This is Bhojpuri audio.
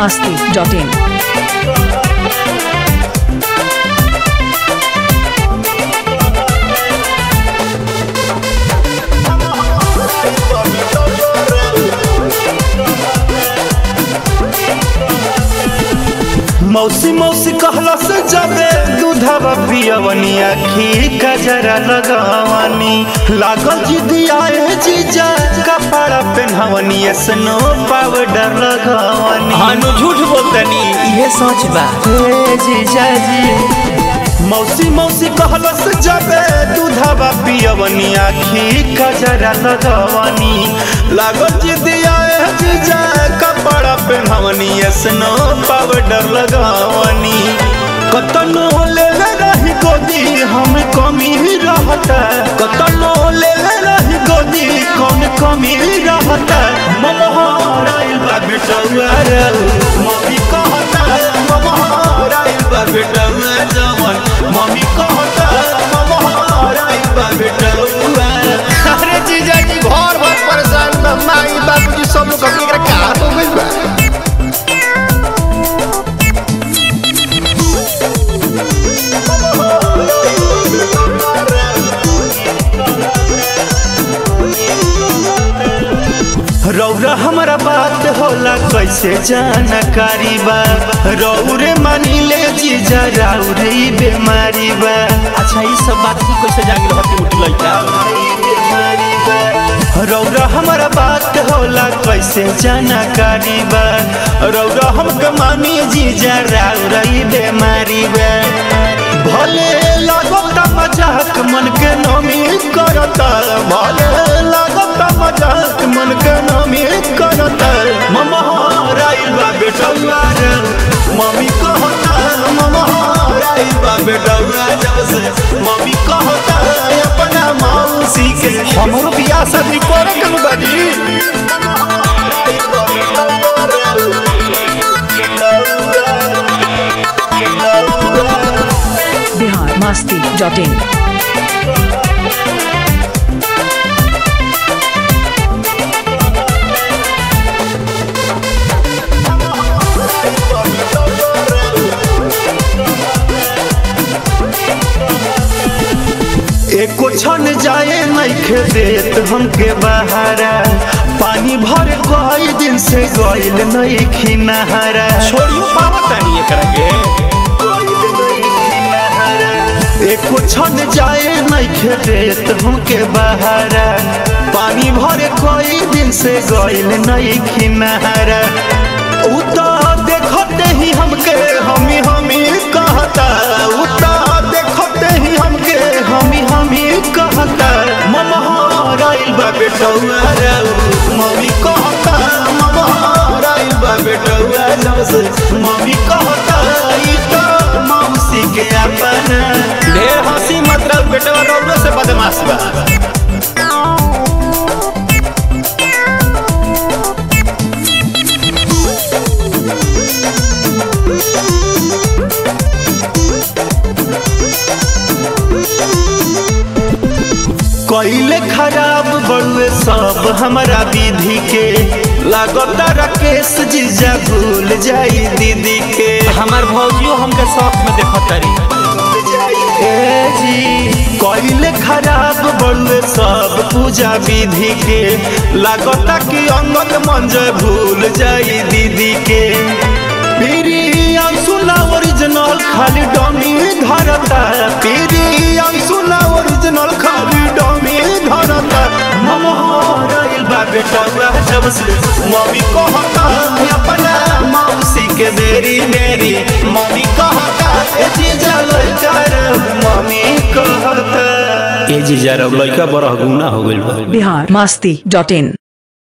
masti.in. मौसी मौसी कहला से जाबे दूधवा पियवनी आखी कजरा लगवनी लागल जिदी आए जीजा कपड़ा पेन्हवनी स्नो पाउडर लगवनी हानु झूठ बोलतनी ये सच बा हे जीजा जी मौसी मौसी कहला से जाबे दूधवा पियवनी आखी कजरा लगवनी लागल जिदी आए जीजा कपड़ा पेन्हवनी स्नो पाउडर लगवनी कतनो ले ले रही गोदी हम कमी रहता कतनो ले ले रही गोदी कौन कमी रहता ममहाराइल बा बेटौआ रे मम्मी कहता ममहाराइल बा बेटौआ जवन मम्मी कहता ममहाराइल बा बेटौआ अरे जीजा जी घर भर परेशान बा माई बाबूजी सब लोग कभी एकरा का हो गइल बा रौरा हमारा बात होला कैसे जानकारी बा रौरे मानी ले जीजा रौरे ई बेमारी बा अच्छा ये सब बात की कैसे जान रहती मुठी लइका रौरा हमारा बात होला कैसे जानकारी बा रौरा हमके मानी जीजा रौरा ई बेमारी बा भले लागत मजाक मन के नमी करता भले लागत मजाक मन के नमी करता ममहाराइल बा बेटौआ रे मम्मी कहता ममहाराइल बा बेटौआ जब से मम्मी कहता अपना मौसी के हमरो बियाह शादी करे के बाजी Bihar masti.in. एको छन जाए नइखे देत हमके बहारा पानी भर कई दिन से गइल नइखी नहारा छोड़ियो पावतानी एकरा के एको छन जाए नइखे देत हमके बहारा पानी भर कई दिन से गइल नइखी नहारा उ तो देखते ही हमके हमी हमी कहता उ तो देखते ही हमके हमी हमी कहता ममहाराइल बा बेटौआ रे मम्मी कहता ममहाराइल बा बेटौआ जब से मम्मी कहता ई तो मौसी के अपना ढेर हंसी मतलब बेटवा रौरो से बदमाश बा कैले खराब बड़ुए सब हमारा विधि के लागता राकेश जीजा भूल जाई दीदी के हमार भौजियो हमके शौक में देखत तारी ए जी कैले खराब बड़ुए सब पूजा विधि के लागता कि अंगद मंजय भूल जाई दीदी के पीरी अंशुला ओरिजिनल खाली डमी धरता पीरी अंशुला ओरिजिनल खाली डमी धरता ममहाराइल बा बेटौआ जब से मम्मी कहता अपना मौसी के बेरी मेरी मम्मी कहता ए जीजा लइका रे मम्मी कहता ए जीजा रौ लइका बड़ा गुना हो गइल बा Bihar masti.in.